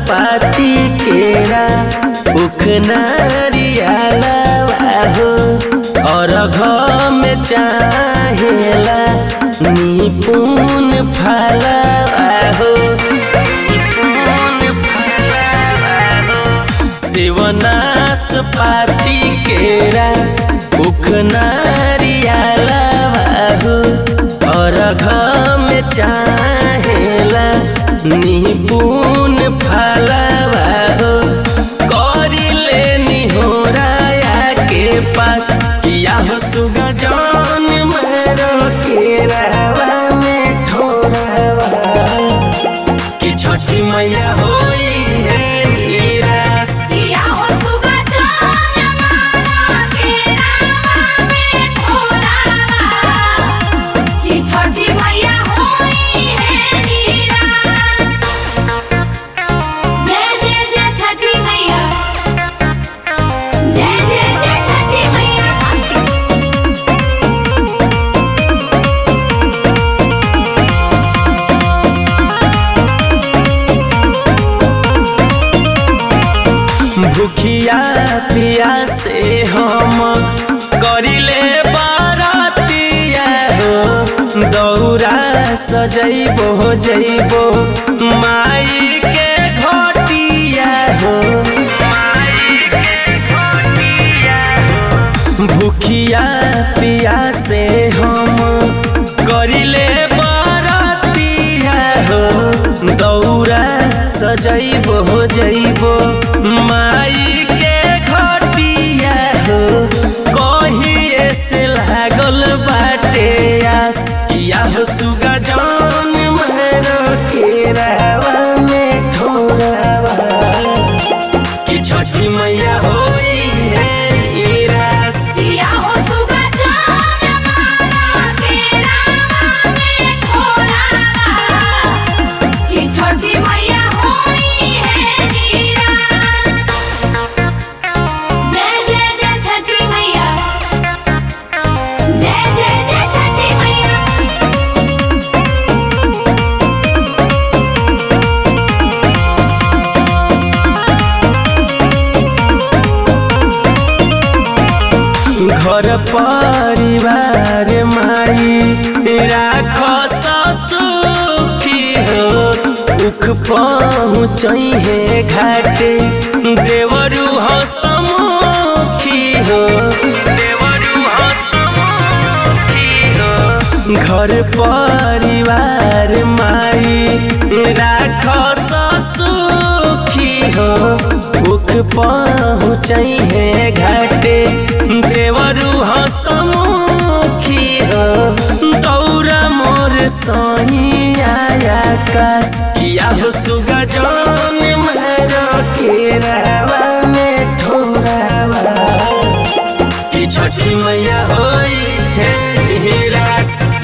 नाशपाती केरा उखनारियाला हो और घर में चाहेला निपुण फला हो निपुण फला हो शिवनाश पाती केरा उखनारियाला हो और घर में चाहेला निपुण फलावा हो करी लेनी हो राया के पास या हो सुगा जान मरो के रावा में ठोरावा कि छठी मैया होई है निराश किया हो सुगा जान मारा के रामा में ठोरावा कि छठी मैया होई है नीरा जय जय जय छठी मैया जय जय जय छठी मैया भूखिया पिया से हम करिले बारातिया हो दौरा सजैबो जैबो माई के घटिया हो माई के घटिया हो भूखिया पिया से हम करिले बारातिया हो दौरा सजैबो जैबो माई के घटिया हो कहिए से लागल बाटे आस या हो सुगा जान मरो के रावा में ठोरावा कि छठी मैया होई है निराश किया हो सुगा जान मारा के रामा में ठोरावा कि छठी मैया होई है नीरा जय जय जय छठी मैया जय जय जय छठी मैया घर परिवार माई राख सुखी हो उख पहुँच है घाटे देवरु हसमुखी हो देवरु हसमुखी हो घर परिवार माई राख सुखी हो उख पहुँच है घाटे देवरु हसमुखी हो दौरा मोर सही आया काश किया हो सुगा जान मरो के रावा में ठोरावा कि छठी मैया होई है निराश